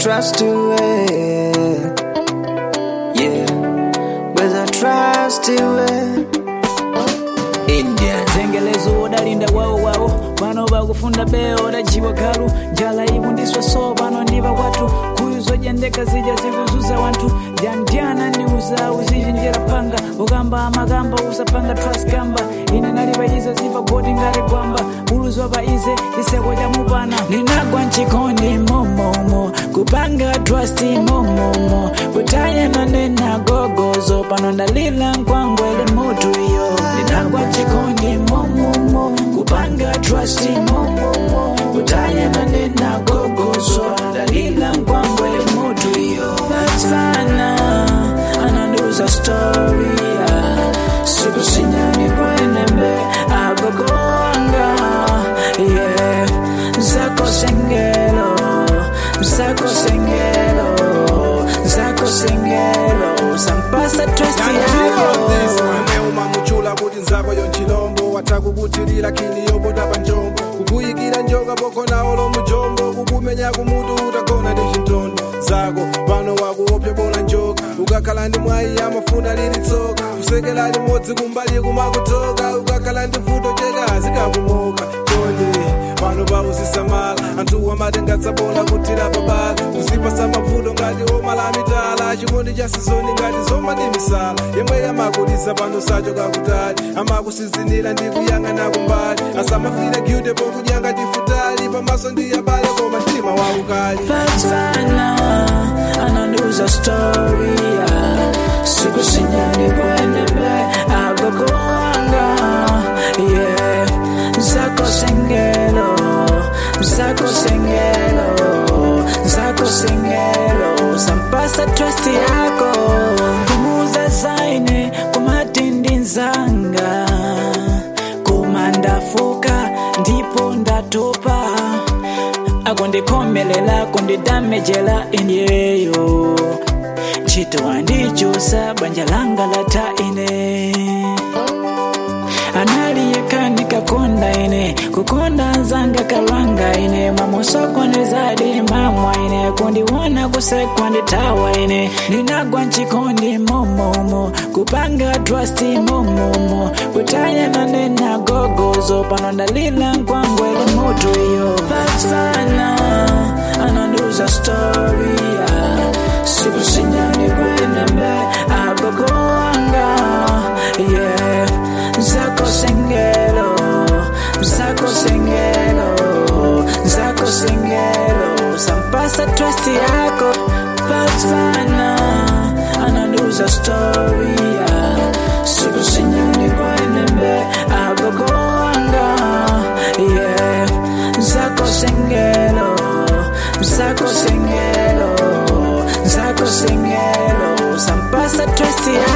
trust iwe yeah weza trust iwe Indian zengelezo odalinda wawo wawo pano bakufunda beo odajiwa galu njala ibundiswa so pano ndiba kwathu kuyu zojendeka zija zikuzuza wanthu jandyana ndiuza uzichenjera phanga ukamba amakamba usapanga trust kamba ine nalipa izo ziva bodi ngati gwamba buluzo pa ize chiseko cha mupana ndinagwa mchikondi momomo kupanga trust momomo kutaya manena gogozo pano ndalila nkwangwele mutu iyo ndinagwa mchikondi momomo kupanga trust momomo kutaya manena gogozo ndalila nkwangwele mutu iyo sana ananduza story yeah. siku sinyani kwenembe agogoanga yeah. zako sengelo zako sengelo zako sengelo sampasa trust yako neuma muchula kuti nzako yonchilombo watakukuthirira khiliyopo tapa njombo kukuyikira njoka pokhona lo mujombo kukumenya kumutu utagona ndi chintondo zako pano wakuopya bola njoka ukakhala ndi mwayi amafuna lili tsoka kusekela limodzi kumbali kumakutoka ukakhala ndi vuto cheka zikakumoka konde pano pauzisamala anthu amatengatsabola kuthira babala kuzipasa mavuto ngati omalamitala chikondi cha sizoni ngati zoma ndi misala yemwe yamakulisa pano sachoka kutali amakusizinira ndi kuyang'ana kumbali asamafire gyude pokudya ngati futali pamaso ndi yabale koma mtima waukali Fatsana ananduza story yeah. siku sinyani kwenembe agogoanga yeah. zako sengelo zako sengelo zako sengelo sampasa trust yako kumuza saine kumatindi nzanga kumandafuka ndipo ndatopa akundikhomelela kundidamejela inyeyo ntchito wandichusa banja langa lata ine analiyekani kakonda ine kukonda nzanga kalwanga ine mamusokonezadi mamwa ine kundiwona kusekwa nditawa ine ndinagwa mchikondi momomo kupanga trust momomo kutaya manena gogozo pano ndalila nkwangwele mutu iyo patsana ananduza story yeah. siku sinyani kwenembe agogoanga yeah. zako sengelo zako sengelo zako sengelo sampasa trust yako patsana ananduza story yeah. siku sinyani kwenembe agogoanga yeah. zako sengelo zako sengelo zako sengelo sampasa trust yako